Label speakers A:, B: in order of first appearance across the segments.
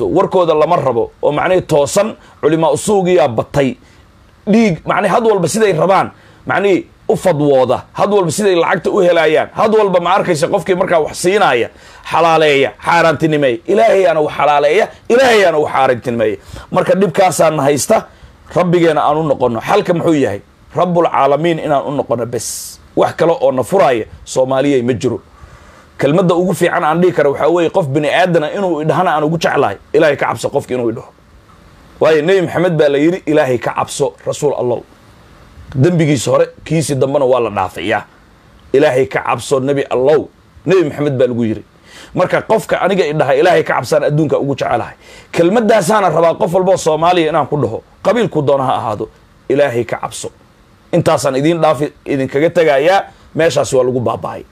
A: warkooda lama rabo oo macnihii toosan culimaa usuugiyaa batay dhiig macnihi had walba siday rabaan macnihii u fadwooda had walba siday lacagta u helayaan had walba ma arkaysa qofkii markaa wax siinaya xalaaleeya xaaraantinimeeya ilaahayaana wax xalaaleeya ilaahayaana wax xaaraantinimeeya marka dhibkaasaana haysta rabbigeena aan u noqono xalka muxuu yahay rabbulcaalamiin inaan u noqono bes wax kale oo na furaya soomaaliyay ma jiro kelmadda ugu fiican aan dhihi kara waxaa weeye qof bini aadana inuu idhahana aan ugu jeclahay ilaahay ka cabso qofka inuu idhaho waayo nebi maxamed baa la yidhi ilaahay ka cabso rasuul allah dembigiisa hore kiisi dambena waa la dhaafayaa ilaahay ka cabso nebi allow nebi maxamed baa lagu yidhi marka qofka aniga idhaha ilaahay ka cabsaan adduunka ugu jecelahay kelmadaasaana rabaa qof walboo soomaaliya inaan ku dhaho qabiilku doona ha ahaado ilaahay ka cabso intaasaan idiin dhaafi idinkaga tegayaa meeshaas waa lagu baaba'ay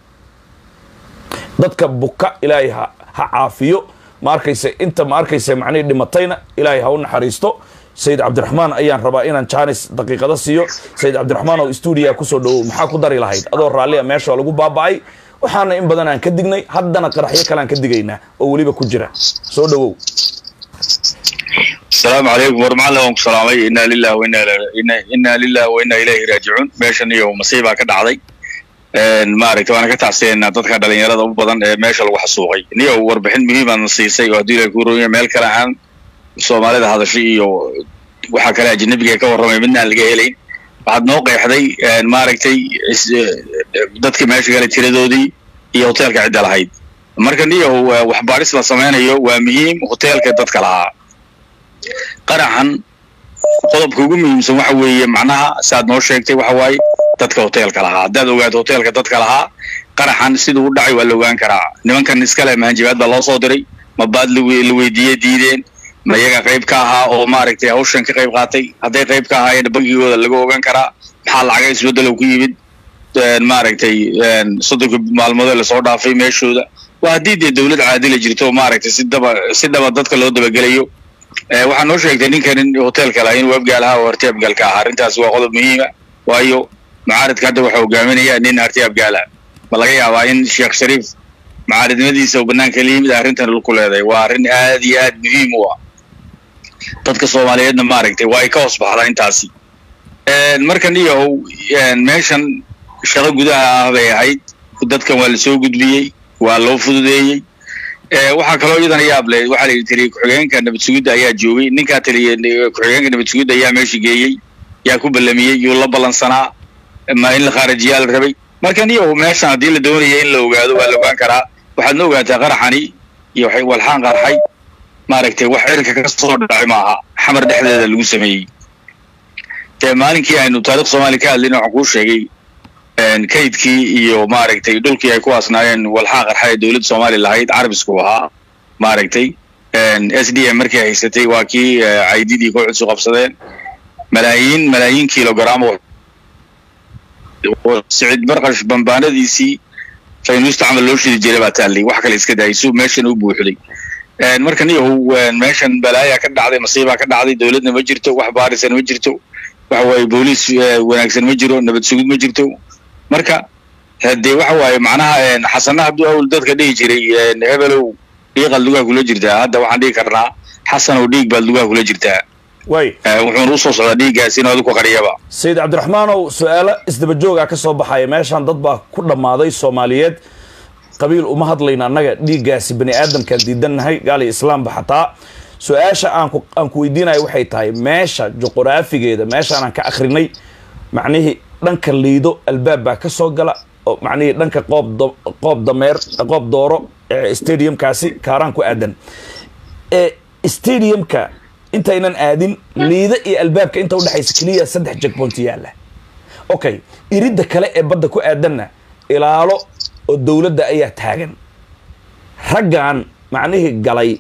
A: dadka buka ilaahay ha ha caafiyo ma arkayse inta ma arkayse macnihii dhimatayna ilaahay ha u naxariisto sayid cabdiraxmaan ayaan rabaa inaan jaanis daqiiqada siiyo sayid cabdiraxmaan oo stuudiya kusoo dhawow maxaa ku dari lahayd adoo raallia meesha waa lagu baaba'ay waxaana in badan aan ka dignay haddana qaraxyo kaleaan ka digaynaa oo weliba ku jira soo dhawow
B: asalaamu calaykum war macalla waan ku salaamay inaa lilah inaa lilah wa inaa ilayhi raajicuun meeshan iyo masiibaa ka dhacday maaragtay waana ka tacsiyeynaa dadka dhalinyarada u badan ee meesha lagu xasuuqay niyow warbixin muhiimaadna siisay oo haddii ilahay ku ronya meel kale ahaan soomaalida hadashay iyo waxaa kale ajanabiga ka warramay midna aan laga helayn waxaad noo qeexday maaragtay dadka meesha gala tiradoodii iyo hoteelka cidda lahayd marka niyow waxbaadhis la samaynayo waa muhiim hoteelka dadka lahaa qaraxan qodobka ugu muhiimsan waxa weeye macnaha saaad noo sheegtay waxa waaye dadka hoteelka lahaa haddaad ogaato hoteelka dadka lahaa qaraxan siduu u dhacay waa la ogaan karaa nimankan iskale mahanjabaad baa loo soo diray ma baad la weydiiyey diideen ma iyaga qayb ka ahaa oo maaragtay hawshan ka qayb qaatay hadday qayb ka ahaayeen bangigooda laga ogaan karaa maxaa lacaga isbeddelow ku yimid maaragtay soddonka maalmoodee lasoo dhaafay meeshooda waa haddii dee dawlad caadila jirto maaragtay si daba si dhaba dadka loo dabagelayo waxaa noo sheegtay ninkan in hoteelka laha inuu abgaal ahaa oo harti abgaal ka ahaa arrintaas waa qodob muhiima waayo mucaaridka hadda waxaa hogaaminaya nin harti abgaal ah ma laga yaabaa in sheekh shariif mucaaridnimadiisa oo banaanka la yimid arrintan ku leedahay waa arrin aad iyo aad muhiim u ah dadka soomaaliyeedna maaragtay waa ay ka hoos baxdaa intaasi markan iyahow meeshan shaqo gudaha ah bay ahayd dadkan waa la soo gudbiyey waa loo fududeeyey waxaa kaloo iyadana yaab leh waxaa la yidhi taliye ku-xigeenka nabad sugidda ayaa joogay ninkaa taliye ku-xigeenka nabad sugidda ayaa meesha geeyey yaa ku ballamiyey yuu la ballansanaa ma in la khaarajiyaa la rabay markan iyo meeshan haddii la doonaya in la ogaado waa la ogaan karaa waxaad na ogaataa qaraxani iyo walxaan qarxay maaragtay wax cirka ka soo dhacay maaha xamar dhexdeeda lagu sameeyey dee maalinkii aynu taarikh soomaaliya ka hadlayna waxaan kuu sheegay kaydkii iyo maaragtay dhulkii ay ku aasnaayeen walxaa qarxa ee dowladda soomaaliya lahayd carabisku ahaa maaragtay s d m markii haysatay waa kii caydidii kooxdiisu qabsadeen malaayiin malaayiin kilogram sicid barqash bambaanadiisii faynuusta camal loo shidi jiray baa taallay wax kale iska daayay suu meeshan u buuxday markan iyahu meeshan balaayaa ka dhacday masiibaa ka dhacday dowladna ma jirto wax baarisan ma jirto waxa waaye booliis wanaagsan ma jiro nabad sugid ma jirto marka dee waxa waaye macnaha xasana hadduu awl dadka dhihi jiray hebelow dhiiqaad lugaha kula jirtaa hadda waxaan dhihi karnaa xasanow dhiig baad lugaha kula jirtaa
A: way
B: wuxuuna usoo socdaa dhiiggaas inuu adigu qariyaba
A: sayid cabdiraxmaanow su-aalo isdaba joogaa ka soo baxaya meeshaan dad baa ku dhammaaday soomaaliyeed qabiil uma hadlayna annaga dhiiggaasi bani aadamkaan diidannahay gaal iyo islaamba xataa su-aasha aanku aan ku weydiinayo waxay tahay meesha juquraafigeeda meeshaan aan ka akrinay macnihii dhanka liido albaab baa ka soo gala oo macnihii dhanka qoob qoob dameer qoob dooro ee stadiumkaasi kaaraan ku aadan ee stadiumka intaynan aadin liida iyo albaabka inta udhexaysa keliya saddex jegboont yaalla okay iridda kale ee badda ku aadanna ilaalo oo dowladda ayaa taagan raggan macnihii galay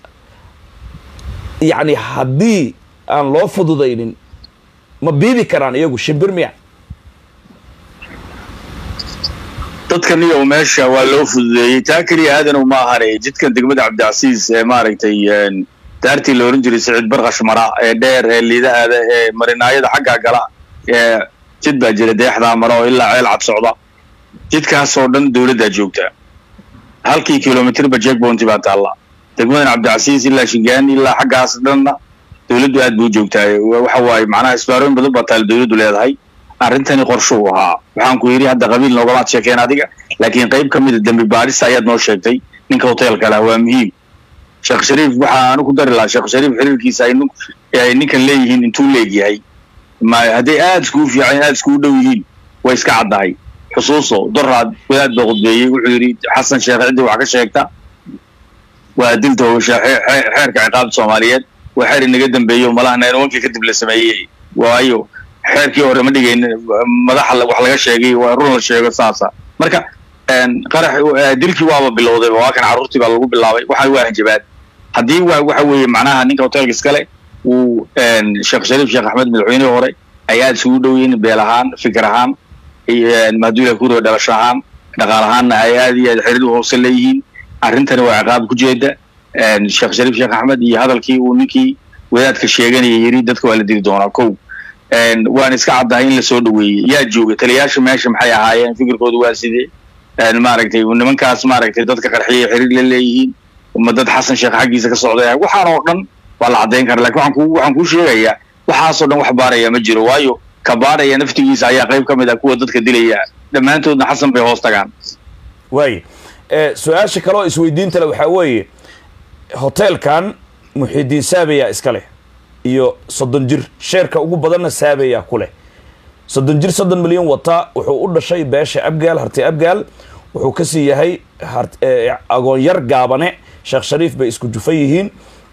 A: yacni haddii aan loo fududaynin ma biibi karaan iyagu shimbir miya
B: dadkan iyo meesha waa loo fududeeyey taa keliya aadanow ma ahane jidkan degmada cabdicasiis ee maaragtay daartii la ohan jiray siciid barkash mara ee dheer ee liidahaada ee marinaayada xaggaa gala ee jid baa jira deexdaa mara oo ilaa ceel cad socda jidkaasoo dhan dowladdaa joogta halkii kilomitirba jekbounty baa taalla degmadan cabdicasiis ilaa shingaani ilaa xaggaas dhanna dowladdu aad buu joogtaa waxa waaye macnaha isbaarooyin badan baa taal dowladdu leedahay arrintani qorshe uu ahaa waxaan ku yidhi hadda qabiil noogamaad sheekeen adiga laakiin qayb ka mida dembi baarista ayaad noo sheegtay ninka hoteelka lah waa muhiim sheekh shariif waxaa anu ku dari lahaa sheekh shariif xiriirkiisa ay nin- ay ninkan leeyihiin intuu leegyahay ma hadday aad iskugu fiican aad iskugu dhow yihiin way iska caddahay xusuuso doraad wadaad baa khudbeeyey wuxuu yidhi xasan sheekh ciddii wax ka sheegta waa dilta howsha xee- xee- xeerka ciqaabta soomaaliyeed waa xeer inaga dambeeyo malaha naynawankii kadib la sameeyey waayo xeerkii hore ma dhigayn madaxa la- wax laga sheegay waa run la sheego saasa marka een, qarax eh, dilkii waaba bilowday waa kan carruurtii baa lagu bilaabay waxa waa hanjabaad haddii wa waxa weeye macnaha ninka hoteelka iskale uu een, sheekh shariif sheekh axmed madaxweynihii hore ay aad isugu dhow yihiin beel ahaan fikir ahaan iyo, een, mahduula kuriga dhalasho ahaan dhaqaal ahaanna ay aad iyo aad xiriir hoose leeyihiin arrintani waa ciqaab ku jeeda een, sheekh shariif sheekh axmed iyo hadalkii uu ninkii wadaadka sheeganaya yiri dadka waa la dili doonaa kow een, waan iska caddahay in lasoo dhaweeyey yaa jooga taliyaasha meesha maxay ahaayeen fikirkoodu waa sidee een, maaragtay nimankaas maaragtay dadka qarxiyay xiriir la leeyihiin ma dad xasan sheekh xaggiisa ka socday waxaan oo dhan waa la caddayn kara lakin waxaan ku waxaan kuu sheegayaa waxaasoo dhan wax baaraya ma jiro waayo ka baaraya naftigiisa ayaa qayb ka mid ah kuwa dadka dilaya dhammaantoodna xasan bay hoos tagaan
A: waaye Eh, su-aasha kaloo isweydiinta le waxaa weeye hoteelkan muxidiin saabeyaa iska leh iyo soddon jir sheerka ugu badanna saabeyaa ku leh soddon jir soddon milyan wata wuxuu u dhashay beesha abgaal harti abgaal wuxuu kasii yahay hart- eh, agoonyar gaabane sheekh shariif bay isku jufan yihiin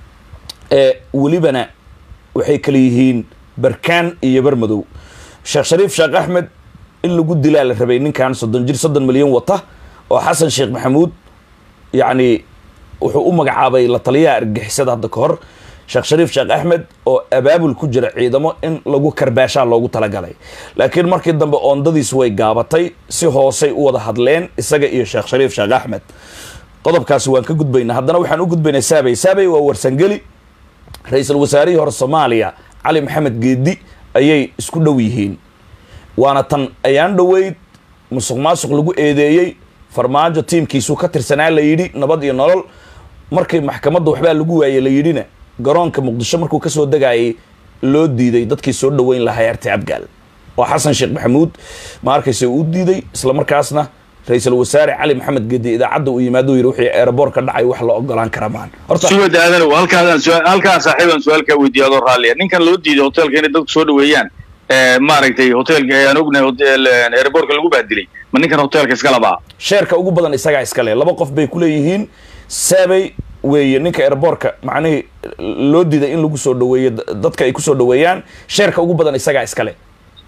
A: ee welibana waxay kala yihiin barkaan iyo barmadow sheekh shariif sheekh axmed in lagu dilaa la rabay ninkan soddon jir soddon milyan wata oo xasan sheekh maxamuud yacni wuxuu u magacaabay la taliyaha argixisada hadda ka hor sheekh shariif sheekh axmed oo abaabul ku jira ciidamo in lagu karbaashaa loogu talagalay laakiin markii dambe oondadiis way gaabatay si hoosay u wada hadleen isaga iyo sheekh shariif sheekh axmed qodobkaasi waan ka gudbaynaa haddana waxaan u gudbaynaa saabay saabay waa warsangeli ra-iisul wasaarihii hore soomaaliya cali maxamed geedi ayay isku dhow yihiin waana tan ayaan dhoweyd musuq maasuq lagu eedeeyey farmaajo tiimkiisuu ka tirsanaa la yidhi nabad iyo nolol markii maxkamadda waxbaa lagu waayey la yidhina garoonka muqdisho markuu kasoo degayay loo diiday dadkii soo dhoweyn lahaa arti abgaal oo xasan sheekh maxamuud ma arkayse uu diiday isla markaasna ra-iisul wasaare cali maxamed geedi idaacadda uu yimaado yidhi wixii eeraboor ka dhacay wax la ogolaan kara maan horta
B: suwad aadanow halkaasaan su- halkaan saaxiibaan su-aal kaa weydiiya adoo raalliya ninkan loo diiday hoteelka inay dadku soo dhaweeyaan ee, maaragtay hoteelka aan ognahay hotel airbortka lagu baadilay ma ninkan hoteelka iska labaa
A: sheerka ugu badan isagaa iska leh laba qof bay ku leeyihiin saabay weeye ninka airboortka macnihii loo diiday in lagu soo dhaweeyo da- dadka ay kusoo dhaweeyaan sheerka ugu badan isagaa iska leh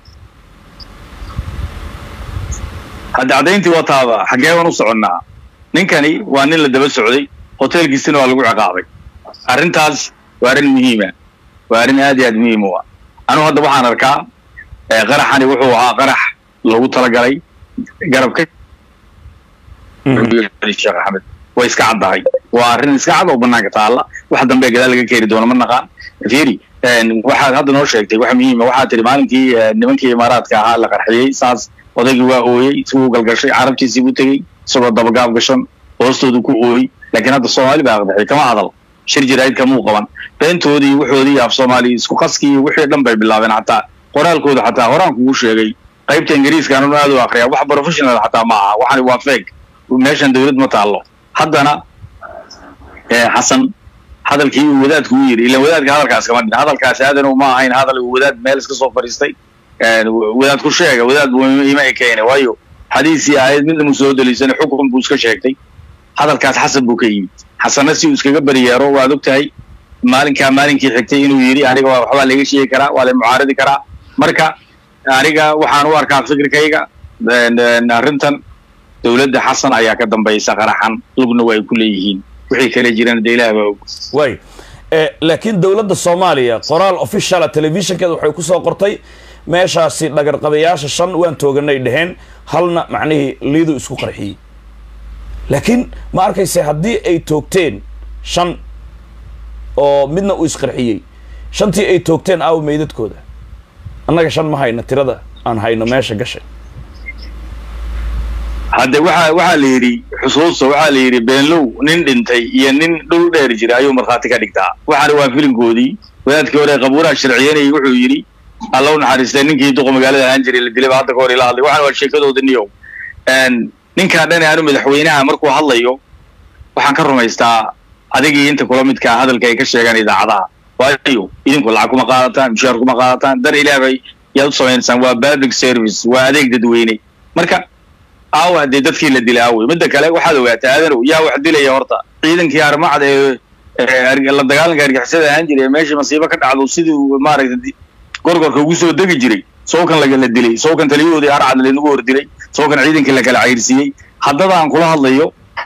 B: hadda caddayntii waa taaba xaggee baan u soconnaa ninkani waa nin la daba socday hoteelkiisina waa lagu ciqaabay arrintaas waa arrin muhiima waa arrin aad iyo aad muhiim u ah anugu hadda waxaan arkaa ee, qaraxani wuxuu ahaa qarax loogu talagalay garabka sheekh axmed way iska caddahay waa arrin iska cad oo banaanka taalla wax dambe gadaal laga keeni doono ma naqaan fiiri een, waxaad hadda noo sheegtay wax muhiima waxaad tihi maalinkii eh, nimankii imaaraadka ahaa la qarxiyey saas odaygii waa ooyey isaguu galgashay carabtiisii buu tegey isagoo dabagaab gashan hoostoodu ku ooyey laakiin hadda soomaali baa aqdaxay kama hadal shir jiraayid kamuu qaban beentoodii wuxoodii af soomaali isku qaskii wixii dhan bay bilaabeen xataa qoraalkooda xataa horaan kugu sheegay qaybta ingiriiska anuu aad u akriya wax professional xataa ma aha waxani waa fake meeshan dawlad ma taallo haddana eh, xasan hadalkii uu wadaadku u yidhi ilan wadaadka hadalkaas kama dhin hadalkaasi aadanu ma ahayn hadal uu wadaad meel iska soo fadhiistay een, wadaad ku sheega wadaad buu ima ekeene waayo xadiisii ahayd midna mu soo deliisana xukun buu iska sheegtay hadalkaas xasan buu ka yimid xasanna si uu iskaga beriyeero waad og tahay maalinkaa maalinkii xigtay inuu yidhi aniga waa- waxbaa laga sheegi karaa waa la mucaaradi karaa marka aniga waxaan u arkaa fikirkayga een, een, arrintan dowladda xasan ayaa ka dambaysa qaraxan lugna waa ay ku leeyihiin wixii kale jirana dee ilaah baa og
A: waay Eh, laakiin dowladda soomaaliya qoraal officiala telefishinkeeda waxay kusoo qortay meeshaasi dhagarqabayaasha shan waan tooganay dheheen halna macnihii liidu isku qarxiyey laakiin ma arkayse haddii ay toogteen shan oo midna uu isqarxiyey shantii ay toogteen aawo meydadkooda annaga shan ma hayno tirada aan hayno meesha gashay
B: hadde waxa waxaa la yidhi xusuusta waxaa la yidhi beenlow nin dhintay iyo nin dhul dheer jira ayuu markhaati ka dhigtaa waxaana waa filinkoodii wadaadkii hore qabuuraha sharciyanayay wuxuu yidhi alla u naxariistay ninkii duqa magaalada ahaan jiray la dilay ba hadda ka hor ila hadlay waxaana waa sheekadooda niyow ninkaa dhan aanu madaxweynaha markuu hadlayo waxaan ka rumaystaa adigii inta kula midkaa hadalka ay ka sheegaan idaacadaha waayo idinku lacag kuma qaadataan mushaar kuma qaadataan dar ilaah bay yaad u samaynaysaan waa public service waa adeeg dadweyne marka aawa dee dadkii la dilay aawey midda kale waxaad ogaataa aadanow yaa wax dilaya horta ciidankii armacda ee la dagaalanka argixisada ahaan jiray ee meeshii masiibo ka dhacdo sidii maaragtay gorgorka ugu soo degi jiray sawkan lagala dilay sawkan taliyahoodii harcad laynagu hor dilay sawkan ciidankii la kala cayrsiiyey haddada aan kula hadlayo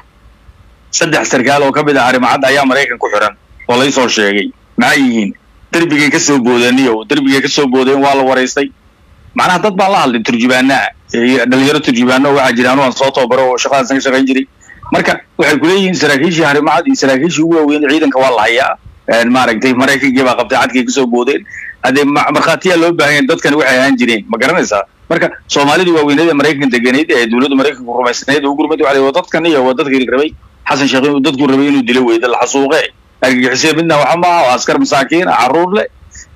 B: saddex sarkaal oo ka mid ah arrimacad ayaa maraykan ku xiran oo laysoo sheegay maxay yihiin derbigay ka soo boodaniyo derbigay ka soo boodeen waa la waraystay macnaha dad baan la hadlay turjubaanaa dhalinyaro turjubaano waxaa jira anu aan soo tababaro oo shaqadaasan ka shaqayn jiray marka waxay kuleeyihiin saraakiishii harimacad iyo saraakiishii ugu waaweyn ciidanka waa la hayaa maaragtay maraykankii baa qabtay cadkay kasoo boodeen haddee markhaatiyaa loo baahan yahay dadkani waxay ahaan jireen ma garanaysaa marka soomaalidii waaweynada maraykan deganeyd ee dowladda maraykanku rumaysnayd ugu gurmad waxa waa dadkan iyo waa dadkii rabay xasan sheekh inuu dadku rabay inuu dilo weyda la xasuuqe argagixisay midna waxa maaha oo askar masaakiin carruur leh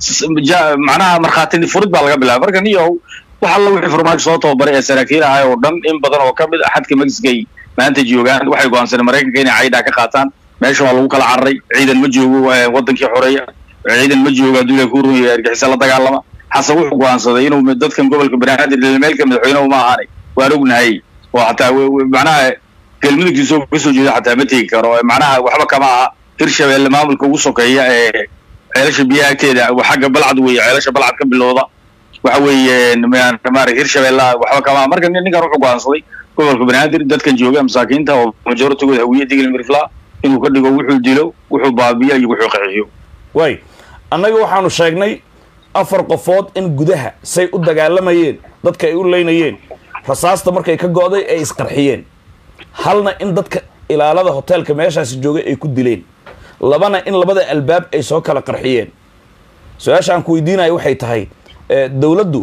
B: macnaha markhaati furid baa laga bilaabay marka niyow wax alla wixii farmaajo soo tababaray ee saraakiil ahay oo dhan in badan oo ka mid ah xadka mexicay maanta joogaan waxay go'aansaneen maraykanka inay caydhaa ka qaataan meesha waa lagu kala cararay ciidan ma joogo wadankii xoreeya ciidan ma joogo hadduu ilahay ku rumeeyo argixisa la dagaalama xasan wuxuu go'aansaday inuu dadkan gobolka banaadir meelka madaxweyne uma ahaanay waan ognahay oo xataa macnaha galmudugtiisoo kasoo jeeda xataa ma tegi karo macnaha waxba kama aha hirshabeelle maamulka ugu sokeeya ee ceelasha biyaha agteeda xagga balcad weeye ceelasha balcad ka bilowda waxa weeye maarag hirshabeella waxba kama aha marka ninkan wuxuu go'aansaday gobolka banaadir dadkan jooga masaakiinta oo majoritigood hawiye digli mirfla inuu ka dhigo wuxuu dilo wuxuu baabiyo iyo wuxuu qaxiyo
A: way annaga waxaanu sheegnay afar qofood in gudaha say u dagaalamayeen dadka ay u leynayeen rasaasta markay ka go'day ay isqarxiyeen halna in dadka ilaalada hoteelka meeshaasi joogay ay ku dileen labana in labada albaab ay soo kala qarxiyeen su-aasha aan ku weydiinayo waxay tahay dowladdu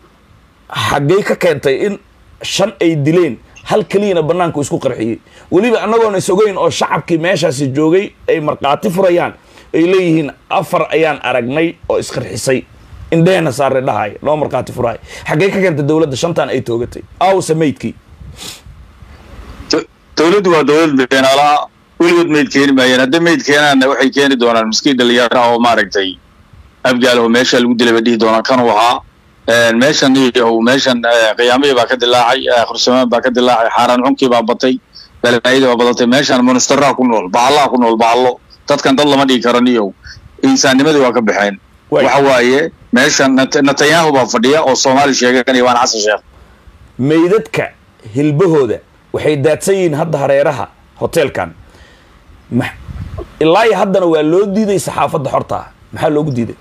A: xaggey ka keentay in shan ay dileen hal keliyana banaanku isku qarxiyey weliba annagoona is ogeyn oo shacabkii meeshaasi joogay ay markhaati furayaan ay leeyihiin afar ayaan aragnay oo isqarxisay indhehena saare dhahay noo markhaati furahay xaggey ka keentay dowladda shantan ay toogatay awse maydkii
B: dowladdu waa dowlad beenaalaha weligood mayd keeni maayeen hadday mayd keenaanna waxay keeni doonaan miskiin dhalinyaro ah oo maaragtay abgaal oo meesha lagu dilay bay dhihi doonaan kanuu ahaa meeshan iyo meeshan qiyaamihii baa ka dilaacay khursamaan baa ka dilaacay xaaraan xunkii baa batay balaayadii baa badatay meeshan monasteraha ku nool bahallaha ku nool bahallo dadkan dad lama dhigi karo niyow insaannimadii waa ka baxeen waxa waaye meeshan netanyahu baa fadhiya oo soomaali sheeganaya waan xasan sheekh
A: meydadka hilbahooda waxay daadsan yihiin hadda hareeraha hoteelkan ilaa iyo haddana waa loo diiday saxaafadda xorta ah maxaa loogu diiday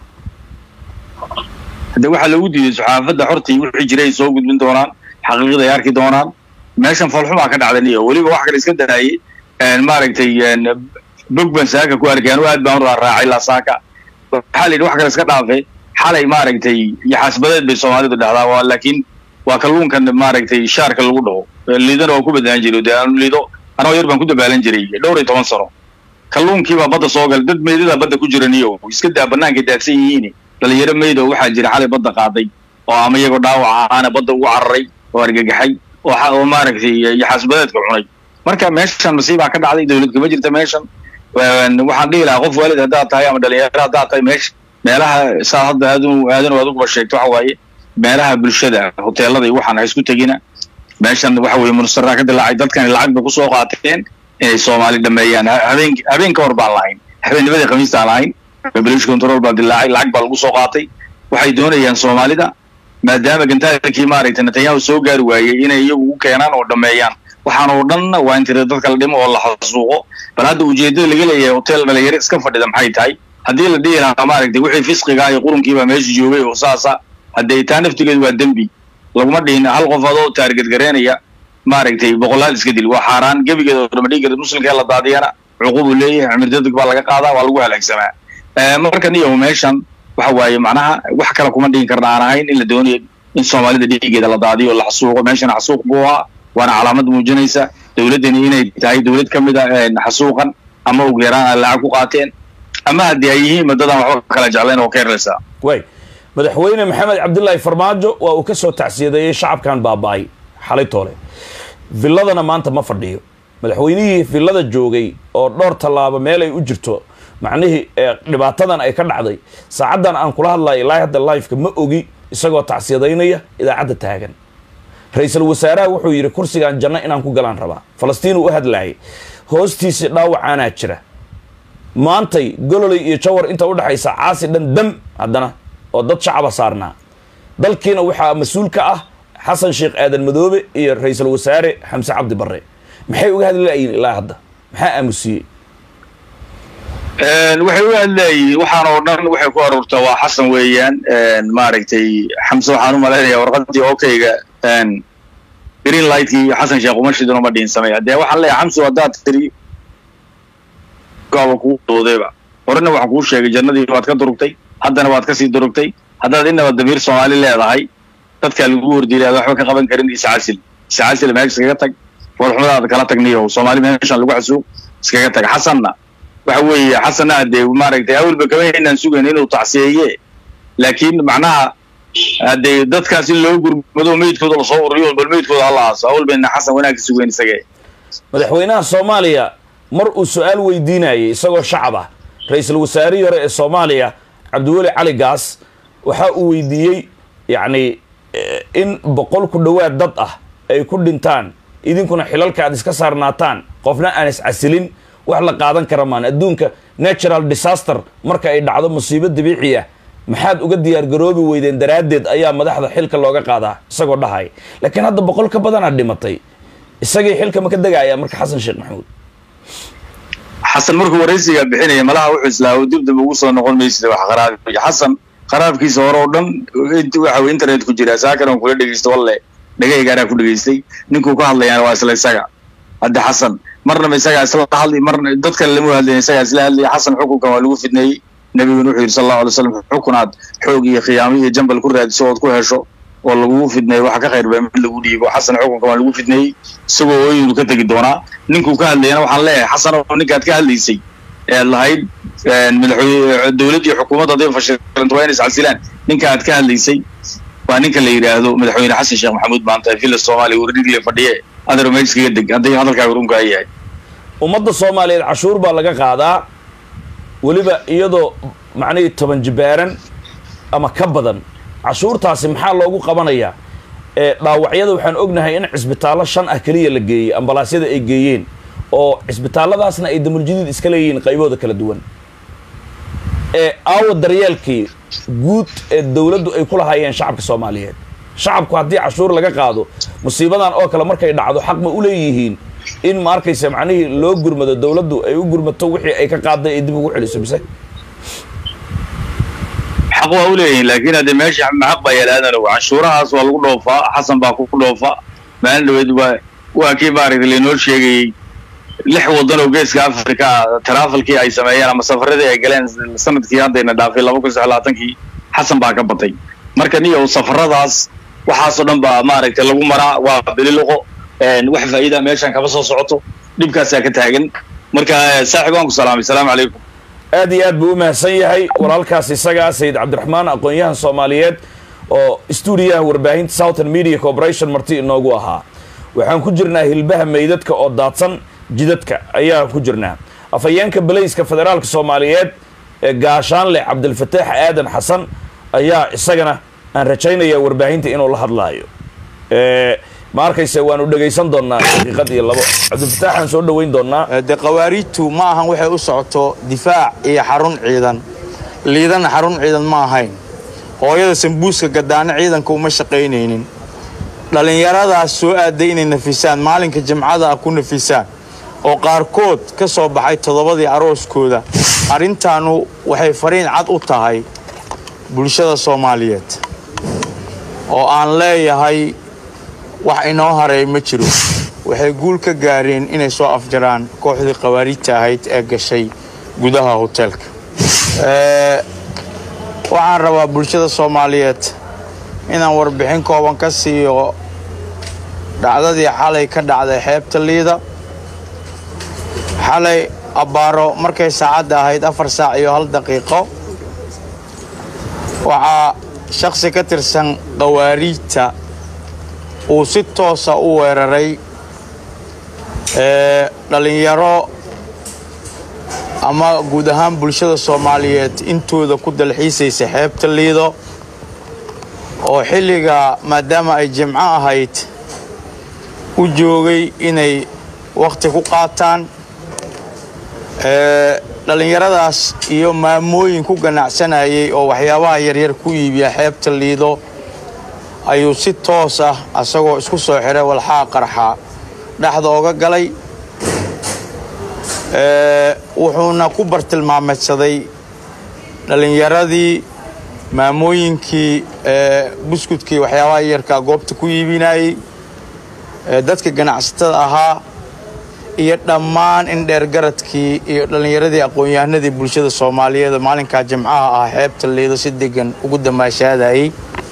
B: hadde waxaa loogu diiday saxaafadda xortii wixii jiray ay soo gudbin doonaan xaqiiqada ay arki doonaan meeshan falxumaa ka dhacda niyo weliba wax kale iska daayay maaragtay bog baan saaka ku arkay anu aad baan u raaraacay ilaa saaka waxaa la yidhi wax kale iska dhaafe xalay maaragtay yaxaasbadeed bay soomaalidu dhahdaa waa laakiin waa kalluunkan maaragtay shaarka lagu dhaho liidana waa ku badnaan jiray dee aanu liido anoo yar baan ku dabaalan jiray dhowr iyo toban sano kalluunkiibaa badda soo galay dad meydada badda ku jira niyo iska daa banaanka daadsan yihiin dhalinyaro meyd oo waxaa jira xalay badda qaaday oo ama iyagoo dhaawac ahaana badda ugu cararay oo argagaxay oo maaragtay yaxaasbadeedka cunay marka meeshan masiibaa ka dhacday dowlad kama jirta meeshan waxaan dhihi lahaa qof waalid haddaad tahay ama dhalinyaro haddaad tahay meesha meelaha saa hadda aadanu aadanu aad uguba sheegto waxa waaye meelaha bulshada hoteelada iyo waxaan ha isku tegina meeshan waxa weeye munastaraha ka dilaacay dadkani lacag bay kusoo qaateen inay soomaali dhameeyaan habeen habeen ka hor baan lahayn habeennimadii khamiistaan lahayn british control baa dilaacay lacag baa lagu soo qaatay waxay doonayaan soomaalida maadaama gantaalkii maaragtay netanyahu soo gaari waayey inay iyagu u keenaan oo dhameeyaan waxaan oo dhan waa in tira dadka la dhimo oo la xasuuqo bal hadda ujeedada laga leeyahay hotel dhalinyaro iska fadhida maxay tahay haddii la dhihi lahaa maaragtay wixii fisqiga iyo qurunkiibaa meesha joogay oo saasa haddee taa naftigeedu waa dembi laguma dhihin hal qof adoo taarged gareynaya maaragtay boqolaal iska dil waa xaaraan gebigeeda oo dhama dhigi karta muslimka ee la daadiyana cuqubu leeyahay cimirdadeg baa laga qaadaa waa lagu halaagsamaa marka niyow meeshan waxa waaye macnaha wax kale kuma dhihin karna aan ahayn in la doonayo in soomaalida dhiigeeda la daadiyo la xasuuqo meeshan xasuuq buu ahaa waana calaamad muujinaysa dowladdani inay tahay dowlad ka mid a xasuuqan ama ugu yaraan ay lacag ku qaateen ama haddii ay yihiin madadaan waxba kala jeclayn oo ka yarlaysaa
A: way madaxweyne maxamed cabdilaahi farmaajo waa uu ka soo tacsiyadeeyey shacabkan baaba'ay xalay toole villadana maanta ma fadhiyo madaxweynihii villada joogay oo dhowr tallaabo meel ay u jirto macnihii dhibaatadan ay ka dhacday saacaddan aan kula hadlayo ilaa hadda lifeka ma ogi isagoo tacsiyadaynaya idaacadda taagan ra-iisul wasaaraha wuxuu yidhi kursigan janno inaan ku galaan rabaa falastiin uu u hadlaayay hoostiisii dhaawacaanaa jira maantay gololey iyo jawar inta udhexaysa caasi dhan dam haddana oo dad shacaba saarnaa dalkiina waxaa mas-uul ka ah xasan sheekh aadan madoobe iyo ra-iisul wasaare xamse cabdi barre maxay uga hadli laayihin ilaa hadda maxaa aamusiyey
B: waxay u hadlaayiin waxaan oo dhan waxay ku aruurtaa waa xasan weeyaan maaragtay xamse waxaan u malaynayaa warqadii okayga green lightkii xasan sheekh uma shidin uma dhiinsamay dee waxaan leeyahay xamse haddaad tiri gaaba kuu doodayba horena waxaan kuu sheegay jannadii waad ka durugtay haddana waad kasii durugtay haddaad inaba damiir soomaali leedahay dadkaa lagu hordiilay aad waxba ka qaban karin iscasil iscasil meesha iskaga tag foolxumadaada kala tagniyo soomaali meeshan lagu xasuuq iskaga tag xasanna waxa weeye xasanna hadee maaragtay awalba kama inaan sugayn inuu tacsiyeeye laakiin macnaha hadee dadkaas in loo gurmado meydkooda lasoo ururiyo bal meydkooda hala aaso awal bayna xasan wanaag ka sugayn isagee
A: madaxweynaha soomaaliya mar uu su-aal weydiinayay isagoo shacab ah ra-iisul wasaarihii hore ee soomaaliya cabdiweli cali gaas waxa uu weydiiyey yacni in boqol ku dhowaad dad ah ay ku dhintaan idinkuna xilalka aad iska saarnaataan qofna aan iscasilin wax la qaadan kara maan adduunka natural disaster marka ay dhacdo musiibo dabiici ah maxaad uga diyaar garoobi weydeen daraaddeed ayaa madaxda xilka looga qaadaa isagoo dhahaya laakiin hadda boqol ka badanaa dhimatay isagii xilka ma ka degaya marka xasan sheekh maxamuud
B: xasan markuu waraysigaa bixinaya malaha wuxuu islaa dib dib ugu soo noqon maysid wax qaraabiya xasan qaraabkiisa hore oo dhan waxa uu internet ku jiraa saakan on kula dhegeysto walle dhagahaygaanaa ku dhegeystay ninkuu ka hadlayaan waa isla isaga hadda xasan marnaba isagaa isla hadli marna dad kale lama hadlayn isagaa isla hadlaya xasan xukunkan waa lagu fidneeyey nabiguna wuxuu yidhi sal allahu alay slam xukunaad xoog iyo khiyaamo iyo jambal ku raadiso ood ku hesho oo lagugu fidneeyo waxa ka khayr baa mid lagu dhiibo xasan xukunkan waa lagu fidneeyey isagoo ooyinu ka tegi doonaa ninkuu ka hadlayana waxaan leeyahay xasan oo ninkaad ka hadlaysay ead lahayd madaxweyne dowladd iyo xukuumadda hadday fashilanta waa inay iscasilaan ninka aad ka hadlaysay waa ninka la yidhaahdo madaxweyne xasan sheekh maxamuud maanta villa soomaaliya wardhigle fadhiye adar meeskaga deg hadday hadalkaaga runkaa yahay
A: ummadda soomaaliyeed cashuur baa laga qaadaa weliba iyadoo macnihii toban jibaaran ama ka badan cashuurtaasi maxaa loogu qabanayaa ee dhaawacyada waxaan ognahay in cisbitaallo shan ah keliya la geeyey ambalaasyada ay geeyeen oo cisbitaalladaasna ay damuljadiid iska leeyihiin qaybooda kala duwan ee aawa daryeelkii guud ee dowladdu ay ku lahaayeen shacabka soomaaliyeed shacabku haddii cashuur laga qaado musiibadan oo kale markay dhacdo xaq ma u leeyihiin in ma arkaysa macnihii loo gurmado dowladdu ay u gurmato wixii ay ka qaaday ay dib ugu celiso mise
B: xaq waa u leeyihiin laakiin haddee meesha maxaq baa yaalaadano canshuurahaas waa lagu dhoofaa xasan baa ku dhoofa maalin dhaweed waa waa kii maaragtay lainoo sheegayey lix waddan oo geeska africa ah taraafalkii ay sameeyeen ama safaradii ay galeen sanadkii haddayna dhaafay laba kun sax labaatankii xasan baa ka batay marka niyow safaradaas waxaasoo dhan baa maaragtay lagu maraa waa bililoqo wax faa'iida meeshan kama soo socoto dhibkaasaa ka taagan marka saaxib waan ku salaamay salaamu calaykum
A: aad iyo aad buu u mahadsan yahay walaalkaas isagaa sayid cabdiraxmaan aqoon-yahan soomaaliyeed oo stuudiyaha warbaahinta southern media corporation marti inoogu ahaa waxaan ku jirnaa hilbaha meydadka oo daadsan jidadka ayaan ku jirnaa afhayeenka balayska federaalka soomaaliyeed ee gaashaanle cabdilfataax aadan xasan ayaa isagana aan rajaynaya warbaahinta inuu la hadlaayo ma arkayse waanu dhegaysan doonnaa daqiiqad iyo labo cabdilfataaxaan soo dhoweyn doonnaa
C: de qawaariidtu ma ahan waxay u socoto difaac iyo xarun ciidan liidana xarun ciidan ma ahayn hooyada sambuuska gadaano ciidanka uma shaqaynaynin dhallinyaradaas soo aaday inay nafisaan maalinka jimcada ah ku nafisaan oo qaarkood ka soo baxay toddobadii arooskooda arrintaanu waxay fariin cad u tahay bulshada soomaaliyeed oo aan leeyahay wax inoo haray ma jiro waxay guul ka gaareen inay soo afjaraan kooxdii qawaariidta ahayd ee gashay gudaha hoteelka waxaan rabaa bulshada soomaaliyeed inaan warbixin kooban ka siiyo dhacdadii xalay ka dhacday xeebta liida xalay abbaaro markay saacadda ahayd afar saac iyo hal daqiiqo waxaa shakhsi ka tirsan khawaariijta uu si toosa u weeraray ee dhallinyaro ama guud ahaan bulshada soomaaliyeed intooda ku dalxiisaysa xeebta liido oo xilliga maadaama ay jimco ahayd u joogay inay wakhti ku qaataan ee dhallinyaradaas iyo maamooyin ku ganacsanayay oo waxyaabaha yaryar ku iibiya xeebta liido ayuu si toos ah asagoo isku soo xiray walxaa qarxa dhexda oga galay ee wuxuuna ku bartilmaameedsaday dhallinyaradii maamooyinkii ee buskudkii waxyaabaha yarkaa goobta ku iibinayey ee dadka ganacsatada ahaa iyo dhammaan in dheergaradkii iyo dhallinyaradii aqoon-yahanadii bulshada soomaaliyeed maalinkaa jimcaha ah xeebta liido si degan ugu damaashaadayey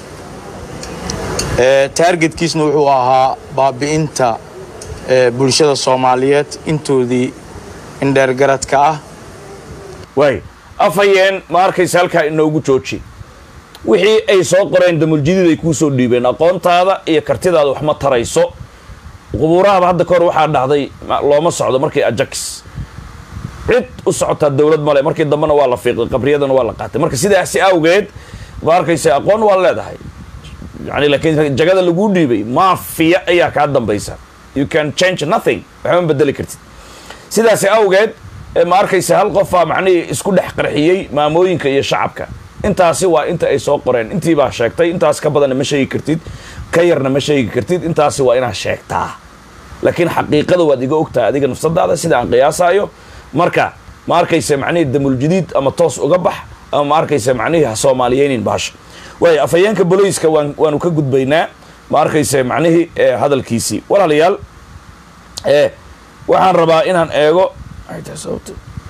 C: ee taargetkiisna wuxuu ahaa baabi'inta ee bulshada soomaaliyeed intoodii in dheergaradka ah
A: waay afhayeen ma arkaysa halkaa inoogu jooji wixii ay soo qoreen damuljadiid ay kuu soo dhiibeen aqoontaada iyo kartidaada wax ma tarayso qubuurahaba hadda kahor waxaa dhahday looma socdo markii ajax cid u socotaa dowlad male markii dambena waa la fiiqay qabriyadana waa la qaatay marka sidaasi awgeed ma arkaysa aqoon waa leedahay yani laakiin jagada laguu dhiibay maafiya ayaa kaa dambaysa you can change nothing waxba ma bedeli kartid sidaasi awgeed ma arkaysa hal qofaa macnihii isku dhex qarxiyey maamooyinka iyo shacabka intaasi waa inta ay soo qoreen intii baa sheegtay intaas ka badanna ma sheegi kartid ka yarna ma sheegi kartid intaasi waa inaad sheegtaa laakiin xaqiiqada waad iga ogtahay adiga nafsadaada sida aan qiyaasaayo marka ma arkaysa macnihii damuljadiid ama toos uga bax ama ma arkaysa macnihii ha soomaaliyeynin baasha waay afhayeenka boloyska waan waanu ka gudbaynaa ma arkaysa macnihii hadalkiisii walaalayaal waxaan rabaa inaan eego maxay tahay sababta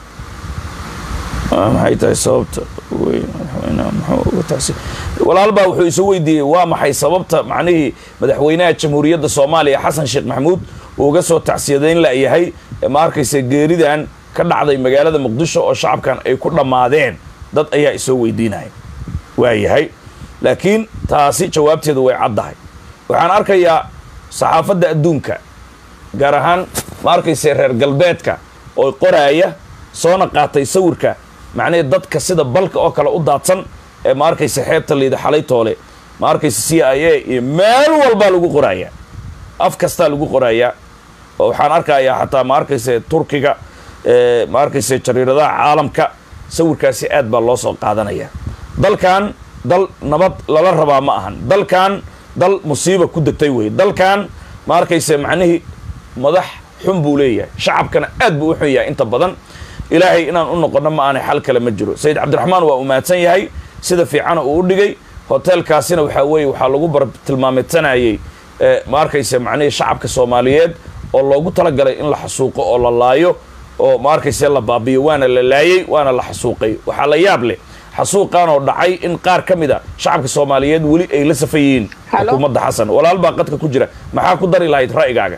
A: maxay tahay sababta weyn madaxweynaha muxuu uga taasi walaal baa wuxuu isu weydiiyey waa maxay sababta macnihii madaxweynaha jamhuuriyadda soomaaliya xasan sheekh maxamuud uu uga soo tacsiyadayn layahay ma arkaysa geeridan ka dhacday magaalada muqdisho oo shacabkan ay ku dhammaadeen dad ayaa isoo weydiinaya waayahay laakiin taasi jawaabteedu way caddahay waxaan arkayaa saxaafadda adduunka gaar ahaan ma arkaysa reer galbeedka oo qoraaya soona qaatay sawirka macnihii dadka sida balka oo kale u daadsan ee ma arkaysa xeebta liida xalay toole ma arkaysa c i a iyo meel walbaa lagu qorayaa af kastaa lagu qorayaa oo waxaan arkayaa xataa ma arkaysa turkiga ma arkaysa jariiradaha caalamka sawirkaasi aad baa loo soo qaadanaya dalkan dal nabad lala rabaa ma ahan dalkan dal musiiba ku degtay wey dalkan ma arkaysa macnihii madax xun buu leeyahay shacabkana aad buu u xun yahay inta badan ilaahay inaan u noqono ma aanay xal kale ma jiro sayid cabdiraxmaan waa umaadsan yahay sida fiicana uu u dhigay hoteelkaasina waxaa weeye waxaa lagu bar tilmaameedsanayey ma arkaysa macnihii shacabka soomaaliyeed oo loogu talagalay in la xasuuqo oo la laayo oo ma arkaysa la baabiyo waana la laayey waana la xasuuqay waxaa la yaab leh xasuuqan oo dhacay in qaar ka mid a shacabka soomaaliyeed weli ay la safan yihiin xukuumadda xasan walaal baa qadka ku jira maxaa ku dari lahayd ra'yigaaga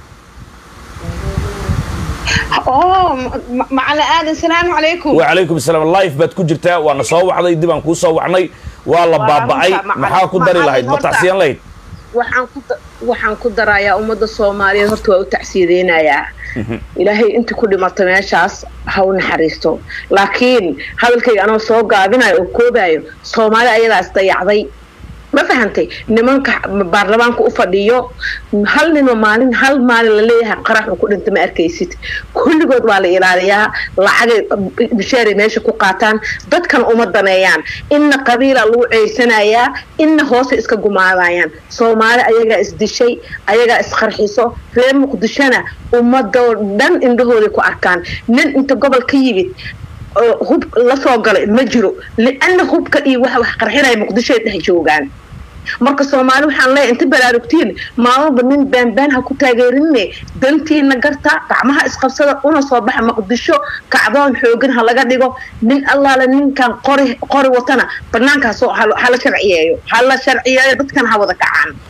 D: macalin aadan salaamu calaykum
A: wacalaykum asalaam life baad ku jirtaa waana soo wacday dib aan kuu soo wacnay waa la baaba'ay maxaa ku dari lahayd ma tacsiyan lahayd
D: waxaan ku darayaa ummadda soomaaliyeed horta waa u tacsiyadeynayaa ilaahay intii ku dhimata meeshaas ha u naxariisto laakiin hadalkayga anoo soo gaabinayo oo koobayo soomaali ayadaas dayacday ma fahantay nimanka baarlamaanka u fadhiyo hal ninoo maalin hal maalin la leeyahay qarax uu ku dhinta ma arkaysid kulligood waa la ilaaliyaa lacagay bisheeray meesha ku qaataan dadkan uma daneeyaan inna qabiila lagu ceysanayaa inna hoose iska gumaadayaan soomaali ayagaa isdishay ayagaa isqarxiso reer muqdishona ummadoo dhan indhahooday ku arkaan nin inta gobol ka yimid hub lasoo galay ma jiro liana hubka iyo waxa wax qarxinaya muqdishoay dhex joogaan marka soomaali waxaan leeyahay inta baraarugtiin maalmaba nin baanbaan ha ku taageerinine dantiina garta gacmaha isqabsada una soo baxa muqdisho kacdoon xoogan ha laga dhigo nin allaale ninkan qori qori watana banaankaas hala sharciyeeyo hala sharciyeeyo dadkan ha wada kacaan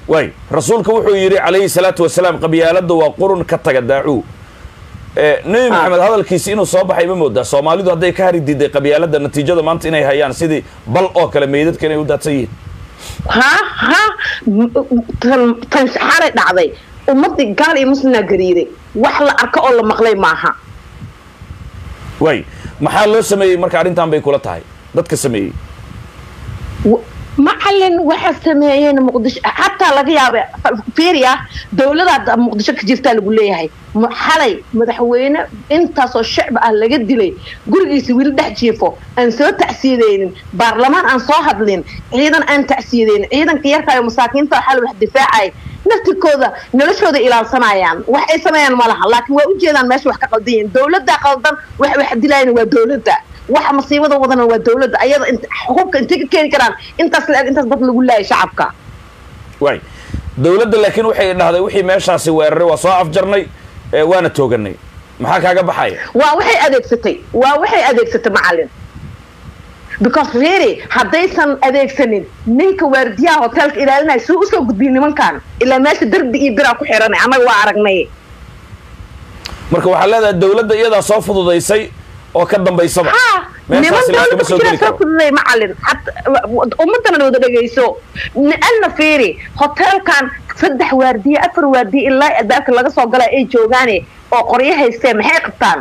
A: waay rasuulka wuxuu yidhi calayhi salaatu wasalaam qabyaaladda waa qurun ka taga daacuu Eh, nebi maxamed hadalkiisi inuu soo baxay ma moodaa soomaalidu hadday ka hari diiday qabyaaladda natiijada maanta inay hayaan sidii bal oo kale meydadka inay u daadsan yihiin
D: ha ha m- tan tan xalay dhacday ummadii gaal iyo muslimna gariiray wax la arko oo la maqlay maaha
A: waay maxaa loo sameeyey marka arrintan bay kula tahay dadka sameeyey
D: W- macalin waxa sameeyeen muqdisho xataa laga yaaba fiiriya dowlada muqdisho ka jirtaa lagu leeyahay M- xalay madaxweyne intaasoo shacbi ah laga dilay gurigiisa wili dhex jiifo aan soo tacsiyadeynin baarlamaan aan soo hadlin ciidan aan tacsiyadeynin ciidanka yarkaayo masaakiinta oo xal wax difaacay naftirkooda noloshooda ilaalsanayaan wax ay sameeyaan ma laha laakiin waa ujeedaan meesha wax ka qaldan yihiin dowladda qaldan wax wax dilayana waa dowladda waxa masiibada wadana waa dowladda ayada int- xuquuqka intay ka keeni karaan intaas la-eg intaas dad lagu laayay shacabka
A: waay dowladda laakiin waxay dhahday wixii meeshaasi weeraray waa soo afjarnay eh, waana tooganay maxaa kaaga baxaya
D: waa waxay adeegsatay waa waxay adeegsatay macalin because really haddaysan adeegsanin ninka waardiyaha hoteelka ilaalinaya suu usoo gudbiyey nimankan ilaa meesha derbi iyo biraa ku xiranay annaga waa aragnay
A: marka waxaa leedahay dowladda iyadaa soo fududaysay oo ka dambaysaba
D: ha niman
A: meeshaasi
D: dowladda
A: lagama
D: ku
A: soo
D: jira
A: geli
D: soo
A: karo
D: fududay macalin ummadana wada dhegayso alna fiiri hoteelkan saddex waardiye afar waardiye ilaa albaabka laga soo gala ay joogaane oo qoryo haysteen maxay qabtaan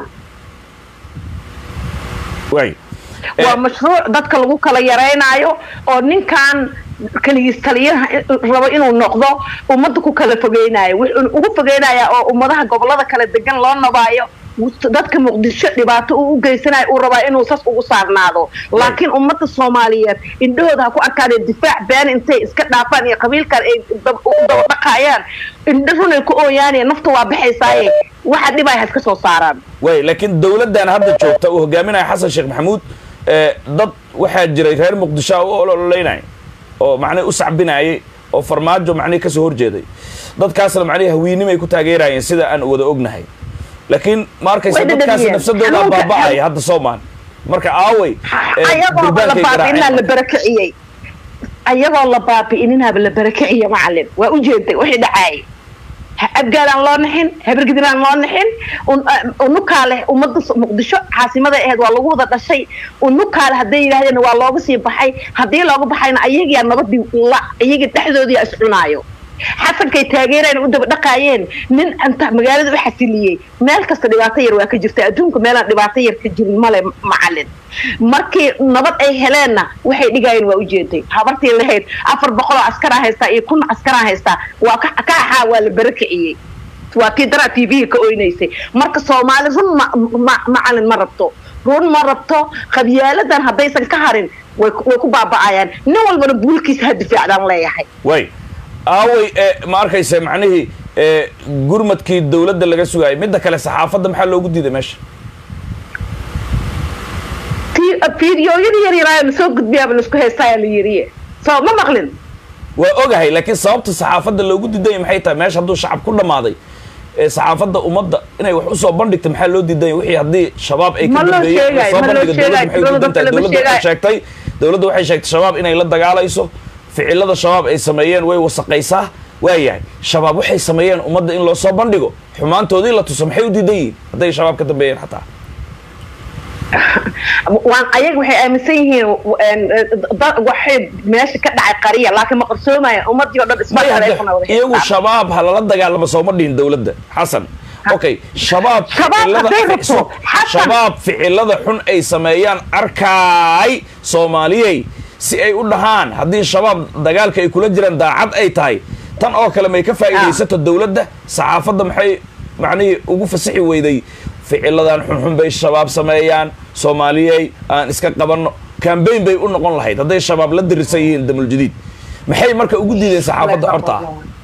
A: waay
D: waa mashruuc dadka lagu kala yaraynaayo oo ninkan keligiis taliyaha rabo inuu noqdo ummadda ku kala fogeynayo wuxuu ugu fogeynayaa oo ummadaha gobolada kala degan loo nabaayo dadka muqdisho dhibaato uu u geysanayo uu rabaa inuu sas ugu saarnaado laakiin ummadda soomaaliyeed indhahooda ha ku arkaanee difaac been intay iska dhaafaan iyo qabiilkan ay dab- u dabadhaqaayaan indho runay ku ooyaanee nafta waa baxaysaaye waxa dhibay ha iska soo saaraan
A: waay laakiin dowladdan hadda joogta uu hogaaminaya xasan sheekh maxamuud eh, dad waxaa jiray reer muqdisho ah u ololaynay oo macnihi u sacbinayay oo farmaajo macnihi kasoo horjeeday dadkaasna macnihi hawiinimay ku taageerayeen sida aan wada ognahay laakiin ma arkaysa
D: Way
A: dadkaasi
D: dhadhamiyeen.
A: nafsadooda
D: Xanuunka-
A: baaba'aya hadda soomaan marka aaway eh,
D: ayagoo la
A: durbaankay
D: baabi'inaa la
A: garaaceen
D: barakiciyey ayagoo la baabi'ininaaba la barakiciye macalin waa u jeeday wixii dhacaayay abgaalaan loo nixin habargidinaan loo nixin un- unukaa leh ummadda s- muqdisho caasimada aheyd waa lagu wada dhashay unukaa leh hadday yidhaahdeen waa looga sii baxay haddii looga baxayna ayagiyaa nabadii la iyagii dhexdoodii is cunaayo xasankay taageereen u daba dhaqaayeen nin inta magaalada u xasiliyey meel kasta dhibaato yar waa ka jirta adduunka meelaan dhibaato yar ka jirin male macalin markii nabad ay heleenna waxay dhigayeen waa ujeeday habartii lahayd afar boqoloo askaraa haystaa iyo kun askaraa haystaa waa ka ka axaa waa la barakiciyey waa tii daraa t v ka oynaysay marka soomaali run ma, ma, macalin ma rabto run ma rabto qabyaaladan haddaysan ka harin way ku- way ku baaba'ayaan nin walbana buulkiisa ha difaacdaan leeyahay
A: waay aaway eh, ma arkaysa macnihii eh, gurmadkii dowladda laga sugaayay midda kale saxaafadda maxaa loogu diiday meesha
D: Ti- fiidiyooyada yar yaraayo lasoo gudbiyaaba laisku heystaayaa la yiriye soo ma maqlin
A: waa ogahay laakiin sababta saxaafadda loogu diidanya maxay tahay meesha hadduu shacab ku dhammaaday ee saxaafadda ummadda inay wax usoo bandhigta maxaa loo diidanya wixii haddii shabaab ay ka
D: Ma loo
A: dambeeyeen
D: sheegay,
A: soo
D: ma loo
A: bandhiga dowladda
D: sheegay,
A: maxay u diidan tahay
D: dowladda lama
A: dowladda waxay
D: sheegay.
A: sheegtay dowladda waxay sheegtay shabaab inay la dagaalayso ficilada shabaab ay sameeyeen way wasaqaysaa waayahay shabaab waxay sameeyeen ummadda in loo soo bandhigo xumaantoodii la tuso maxay u diidan yihiin hadday shabaab ka dambeeyeen xataa
D: waan ayaga waxay aaminsan yihiin een, da- waxay meesha ka dhacay qariya laakiin ma qarsoomaya ummadii oo dhan isma
A: maya hadda
D: taleefona wada
A: iyagu
D: haystaan.
A: shabaab ha lala dagaalamo sooma dhihin dowladda xasan okay shabaab
D: Shabaab
A: ficilada-
D: hadday rabto,
A: so-
D: Xasan.
A: shabaab ficilada xun ay sameeyaan arkaay soomaaliyey si ay u dhahaan haddii shabaab dagaalka ay kula jiraan daacad ay tahay tan oo kale may ka faa'iidaysato dowladda saxaafadda maxay macnihii ugu fasixi weyday ficiladan xunxun bay shabaab sameeyaan soomaaliyey aan iska qabanno kambayn bay u noqon lahayd hadday shabaab la dirisan yihiin damuljadiid maxay marka ugu diideen saxaafadda xorta ah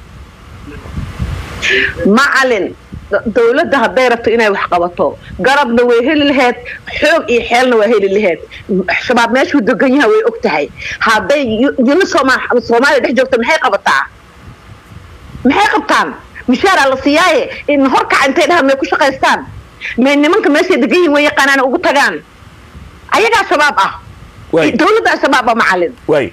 D: macalin d- dowladda hadday rabto inay wax qabato garabna way heli laheyd xoog iyo xeelna waa heli laheyd shabaab meeshuu degan yaha way og tahay hadday yu- yuni sooma- soomaaliya dhex joogto maxay qabataa maxay qabtaan mishaaraa la siiyaaye in horkaca intay dhahaan may ku shaqaystaan may nimanka meeshay degan yihin way yaqaanaan ugu tagaan ayagaa shabaab ah
A: Waay.
D: dowladdaa shabaab ah macalin
A: waay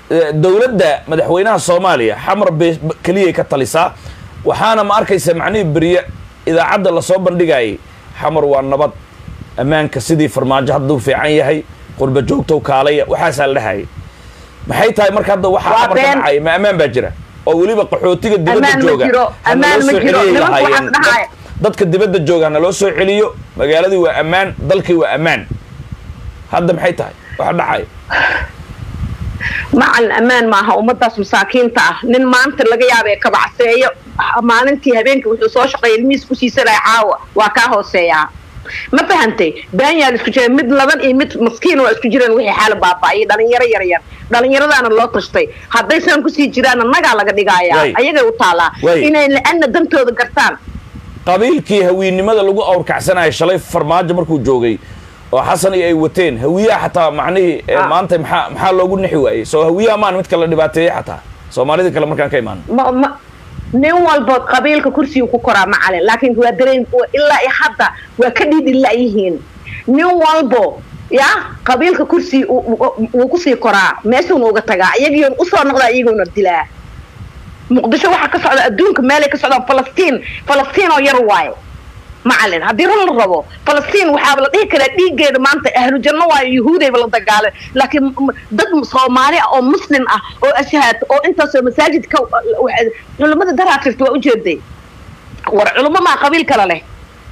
A: eh, dowladda madaxweynaha soomaaliya xamar bay keliyay ka talisaa waxaana ma arkaysa macnihii beriye idaacadda lasoo bandhigayay xamar waa nabad ammaanka sidii farmaajo hadduu fiican yahay qurba joogtow kaalaya waxaasaa la dhahayay maxay tahay marka hadda waxaa
D: Waa
A: xamar ka
D: been.
A: dhacaya ma ammaan baa jira oo weliba qaxootiga dibadda
D: Ammaan ma
A: jooga
D: jiro,
A: ha
D: ammaan
A: naloo
D: ma
A: soo
D: jiro.
A: celiyay
D: Nimanku waxaan
A: lahaayeen.
D: dhahay.
A: Dad- dadka dibadda jooga ha naloo soo celiyo magaaladii waa ammaan dalkii waa ammaan hadda maxay tahay waxa dhacaya
D: macalin ammaan maaha ummadaas masaakiinta ah nin maanta laga yaabee kabacseeyo maalintii habeenkii wuxuu soo shaqeeyay ilmihiis ku siisanaya caawa waa kaa hooseeyaa ma fahantay baanyaa la isku jira mid laban iyo mid maskiin waa isku jiraan wixii xaala baaba'ayay dhalinyaro yaryar dhalinyaradaana loo tashtay hadday saan kusii jiraan nagaa laga dhigayaa
A: Way.
D: ayagay u taalaa
A: Way.
D: inay la-ana dantooda gartaan
A: qabiilkii hawiinimada lagu awrkacsanaya shalay farmaajo markuu joogay oo xasan iyo ay wateen hawiyaha xataa macnihii eh,
D: Ah.
A: maanta maxaa maxaa loogu nixi waayey soo hawiyaha maan mid kala dhibaateeyey xataa soomaalidii kale markaan ka imaano
D: ma ma nin walbood qabiilka kursiga ku koraa macalin laakiin waa dareen waa- ilaa iyo hadda waa ka dhiidhila yihiin nin walbo ya qabiilka kursi wuu kusii koraa meeshuuna uga tagaa iyagiyon usoo noqdaa iyagoona dilaa muqdisho waxaa ka socda adduunka meelay ka socdaan falastiin falastiin oo yar waaye macalin haddii run la rabo falastiin waxaaba la dhihi karaa dhiiggeeda maanta ahlu janno waayo yuhuudayba la dagaaleen laakiin m- dad soomaali ah oo muslim ah oo ashahaad oo intaasoo masaajidka wa- culimmada daraa jirta waa ujeeday war culummo maa qabiil kale leh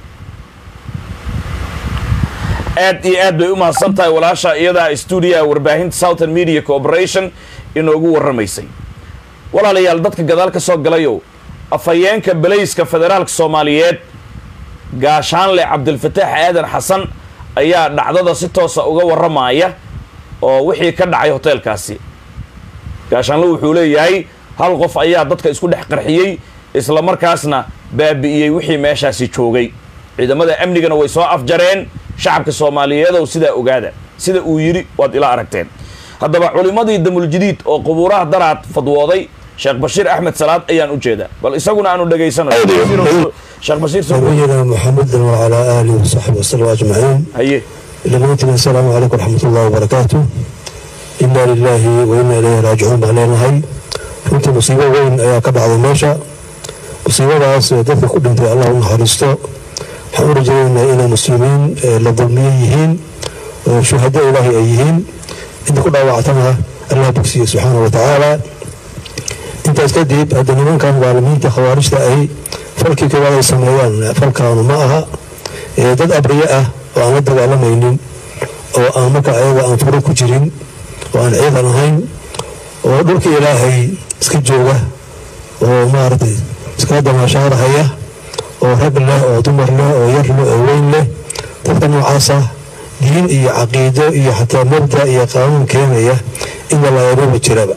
A: aad iyo aad bay u mahadsan tahay walaasha iyadaa stuudiyaha warbaahinta southern media corporation inoogu warramaysay walaalayaal dadka gadaal ka soo galayow afhayeenka belayska federaalka soomaaliyeed gaashaanle cabdilfataax aadan xasan ayaa dhacdada si toosa uga warramaya oo wixii ka dhacay hoteelkaasi gaashaanle wuxuu leeyahay hal qof ayaa dadka isku dhex qarxiyey isla markaasna baabi'iyey wixii meeshaasi joogay ciidamada amnigana way soo afjareen shacabka soomaaliyeedow sidaa ogaada sida uu yidhi waad ila aragteen haddaba culimmadii damuljadiid oo qubuuraha daraad fadwooday sheekh bashiir axmed salaad ayaan u jeedaa bal isaguna aanu dhegaysanayo sheekh bashiir soo dhow.
E: نبينا محمد وعلى آله وصحبه وسلم أجمعين
A: haye
E: لمنتنا السلام عليكم ورحمة الله وبركاته إنا لله وإنا إليه راجعون علينا هاي runtii musiibo weyn ayaa ka dhacday meesha musiibadaas ee dadka ku dhintay allah u naxariisto waxaan u rajaynaynaa inay muslimiin ee la dulmiye yihiin oo shuhado ilaahi ay yihiin inta ku dhaawactana allah bogsiye subxaana wa tacaala intaas kadib hadda nimankan maalimiinta khawaarijta ahi falkii koowaad ay sameeyaan falkaanu ma aha ee dad abriye ah oo aan la dagaalamaynin oo aan marka ayaga aan furo ku jirin oo aan ciidan ahayn oo dhulka ilaahay iska jooga oo maaragtay iska damaashaadahaya oo rag leh oo dumar leh oo yar leh oo weyn leh dadka noocaasa diin iyo caqiido iyo xataa mabda iyo qaanuun keenaya in la laayababa jiraba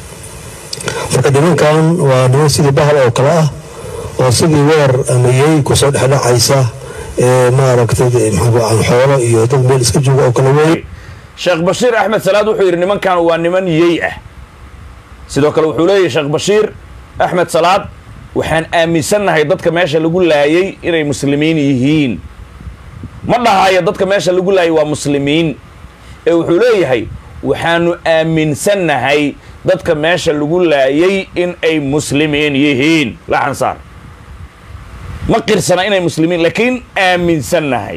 E: marka nimankan waa niman sidii bahal oo kale ah oo sidii weer amayey kusoo dhexdhacaysa ee maaragtay maxaa xoolo iyo dad meel iska jooga oo kale weyn
A: sheekh bashiir axmed salaad wuxuu yidhi nimankan waa niman yey ah sidoo kale wuxuu leeyahy sheekh bashiir axmed salaad waxaan aaminsannahay dadka meesha lagu laayay inay muslimiin yihiin ma dhahayo dadka meesha lagu laayay waa muslimiin ee wuxuu leeyahay waxaanu aaminsannahay dadka meesha lagu laayay in ay muslimiin yihiin laxan saar ma qirsana inay muslimiin laakiin aaminsannahay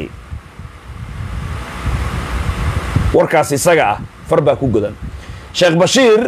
A: warkaas isaga ah far baa ku godan sheekh bashiir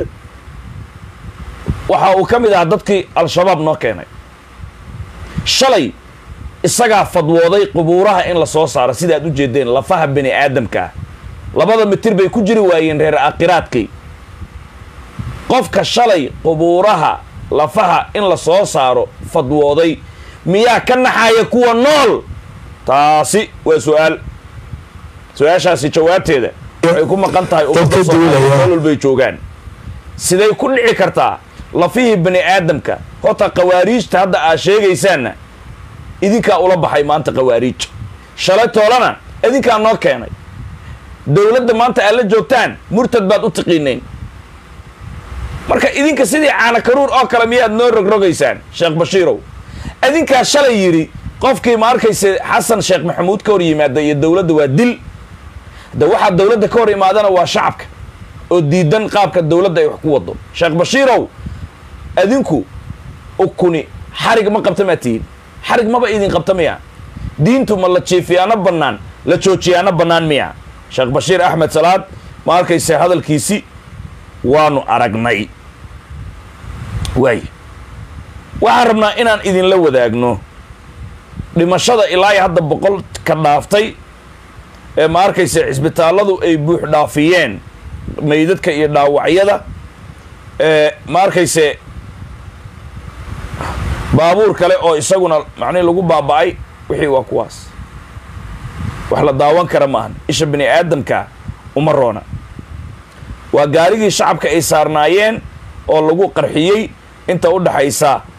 A: waxa uu ka mid ahaa dadkii al-shabaab noo keenay shalay isagaa fadwooday qubuuraha in la soo saaro sida aad u jeedeen lafaha bini aadamka ah labada mitir bay ku jiri waayeen reer aakhiraadkii qofka shalay qubuuraha lafaha in la soo saaro fadwooday miyaa ka naxaya kuwa nool taasi waa su-aal su-aashaasi jawaabteeda waxay ku maqan tahay ummadda
E: Dadka
A: soomaaliya
E: duulaya.
A: meel walbay joogaan siday ku dhici kartaa lafihii bani aadamka horta khawaariijta hadda aad sheegaysaanna idinkaa ula baxay maanta khawaariij shalay toolana idinkaa noo keenay dowladda maanta aad la joogtaan murtad baad u tiqiinayn marka idinka sidii caana karuur oo kale miyaad noo rogrogaysaan sheekh bashiirow idinkaa shalay yidhi qofkii ma arkaysa xasan sheekh maxamuud ka hor yimaada iyo dowladda waa dil de waxaa dowladda ka hor imaadana waa shacabka oo diidan qaabka dowladda ay wax ku wado sheekh bashiirow adinku ukuni xarig ma qabta maa tihiin xarig maba idin qabta miya diintu ma la jiifiyaano bannaan la joojiyaano bannaan miya sheekh bashiir axmed salaad ma arkayse hadalkiisi waanu aragnay waay waxaan rabnaa inaan idinla wadaagno dhimashada ilaa iyo hadda boqol ka dhaaftay ee ma arkayse cisbitaalladu ay buux dhaafiyeen meydadka iyo dhaawacyada ee ma arkayse baabuur kale oo isaguna macnihi lagu baaba'ay wixii waa kuwaas wax la daawan kara maahan isha bini aadamka uma roona waa gaarigii shacabka ay saarnaayeen oo lagu qarxiyey inta u dhaxaysa